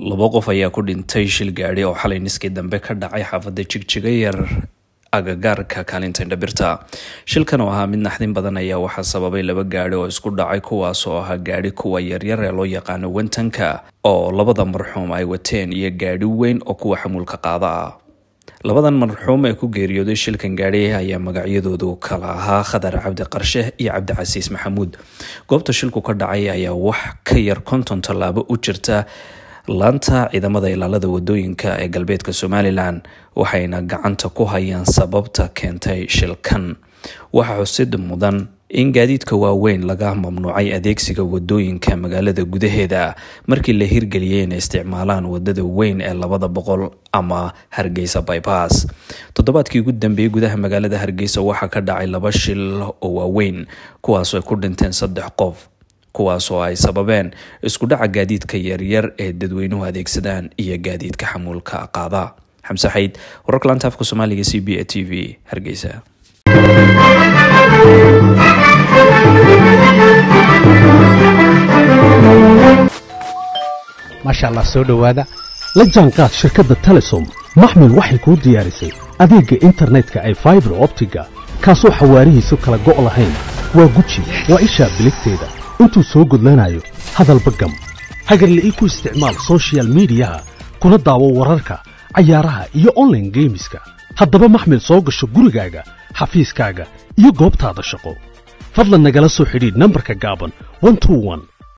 laba qof ayaa ku dhintay shil gaadhi oo xalay niskii dambe ka dhacay xaafadda jigjiga yar agagaarka kaalinta indhabirta shilkan oo ahaa mid naxdin badan ayaa waxaa sababay laba gaadhi oo isku dhacay kuwaas oo ahaa gaadhi kuwa yaryar ee loo yaqaano wentanka oo labada marxuum ay wateen iyo gaadhi weyn oo kuwa xamuulka qaada ah labadan marxuum ee ku geeriyooday shilkan gaadhi ayaa magacyadoodu kala ahaa khadar cabdi qarshe iyo cabdicasiis maxamuud goobta shilku ka dhacay ayaa wax ka yar konton tallaabo u jirta laanta ciidamada ilaalada wadooyinka ee galbeedka somalilan waxayna gacanta ku hayaan sababta keentay shilkan waxaa xusid mudan in gaadiidka waaweyn laga mamnuucay adeegsiga wadooyinka magaalada gudaheeda markii la hirgeliyay inay isticmaalaan wadada weyn ee labada boqol ama hargeysa bybass toddobaadkii ugu dambeeyey gudaha magaalada hargeysa waxaa ka dhacay laba shil oo waaweyn kuwaasoo ay ku dhinteen saddex qof kuwaas oo ay sababeen isku dhaca gaadiidka yaryar ee dadweynuhu adeegsadaan iyo gaadiidka xamuulka qaada xamse xayd wararka laanta afka soomaaliga c b a t v hargeysa maasha allah soo dhowaada la jaanqaad shirkadda telesom maxmil waxay kuu diyaarisay adeegga internetka ay faibar optiga kaasoo xawaarihiisu kala go' lahayn waa guji waa ishaa biligteeda intuu soo gudlanayo hadalba gam hagarle ii ku isticmaal sochial midiyaha kuna daawo wararka cayaaraha iyo onlaine geemiska haddaba maxmil soo gasho gurigaaga xafiiskaaga iyo goobtaada shaqo fadlan nagala soo xidhiidh nambarka gaaban